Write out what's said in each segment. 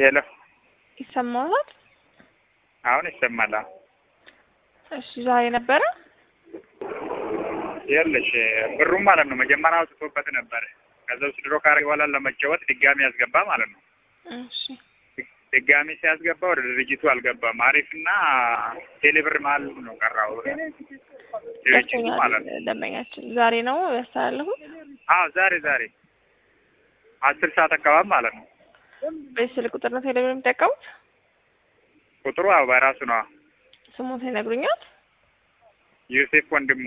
ሄሎ ይሰማዋል? አሁን ይሰማል። አዎ። እሺ ዛሬ ነበረ። ይኸውልሽ ብሩም ማለት ነው መጀመሪያ አውጥቶበት ነበር። ከዛ ውስጥ ድሮ ካረገ በኋላ ለመጫወት ድጋሚ ያስገባ ማለት ነው። እሺ ድጋሚ ሲያስገባ ወደ ድርጅቱ አልገባም። አሪፍና ቴሌብር መሀል ነው ቀራው ድርጅቱ ማለት ነው። ደንበኛችን ዛሬ ነው ያስተላለፉት። አዎ ዛሬ ዛሬ አስር ሰዓት አካባቢ ማለት ነው። በዚህ ስልክ ቁጥር ነው ቴሌብር የሚጠቀሙት? ቁጥሩ አዎ በራሱ ነው። ስሙት ይነግሩኛል? ዮሴፍ ወንድሙ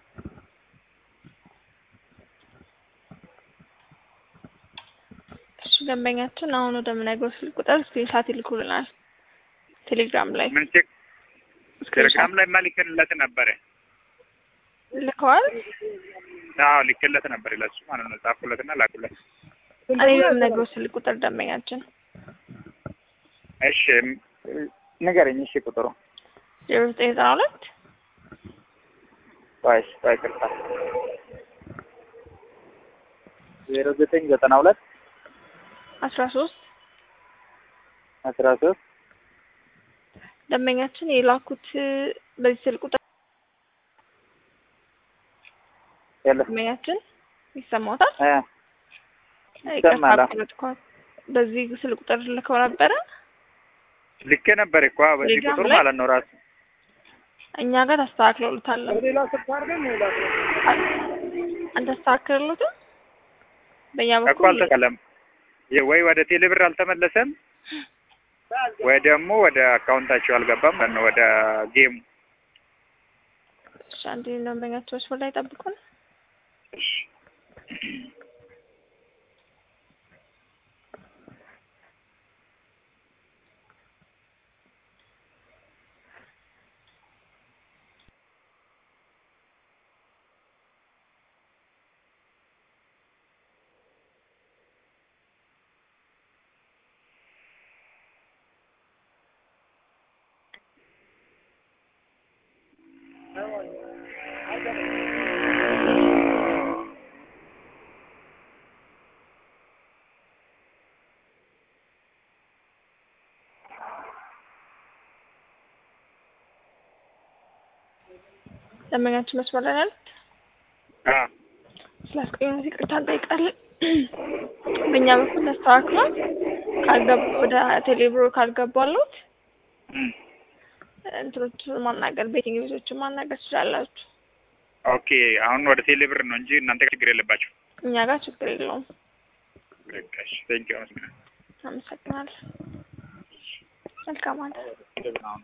እሺ ደንበኛችን አሁን ወደምነግረው ስልክ ቁጥር ስክሪንሻት ይልኩልናል ቴሌግራም ላይ ምን ቼክ ቴሌግራም ላይ ማሊክለት ነበረ። ልከዋል። አዎ ልክለት ነበር ለሱ ማለት ነው። ጻፍኩለትና ላኩለት። እኔ በምነግረው ስልክ ቁጥር ደንበኛችን እሺ ንገረኝ። እሺ ቁጥሩ ዜሮ ዘጠኝ ዘጠና ሁለት ዋይስ ዋይ ቅርታ ዜሮ ዘጠኝ ዘጠና ሁለት አስራ ሶስት አስራ ሶስት ደንበኛችን የላኩት በዚህ ስልክ ቁጥር ደንበኛችን ይሰማዎታል? ይሰማል። ይቅርታ በዚህ ስልክ ቁጥር ልከው ነበረ። ልኬ ነበር እኮ በዚህ ቴሌግራም ቁጥር ላይ? ማለት ነው ራሱ እኛ ጋር ታስተካክለውልታል። አንተስተካክለሉትም በእኛ እኮ በኩል አልተቀለም ወይ ወደ ቴሌብር አልተመለሰም ወይ ደግሞ ወደ አካውንታቸው አልገባም ማለት ነው ወደ ጌሙ እሺ፣ አንድ ደንበኛቸው መስመር ላይ ጠብቁን። ደንበኛችን መስመር ላይ ናት። አ ስላስቆየን ይቅርታ እንጠይቃለን። በእኛ በኩል ተስተካክሏል። ካልገቡ ወደ ቴሌብሮ ካልገባሉት እም፣ እንትኖቹን ማናገር ቤቲንግ ቤቶችን ማናገር ትችላላችሁ። ኦኬ አሁን ወደ ቴሌብር ነው እንጂ እናንተ ጋር ችግር የለባቸው። እኛ ጋር ችግር የለውም። በቃ እሺ፣ ቴንኪው አመሰግናለሁ። አመሰግናለን። መልካም አለ አሁን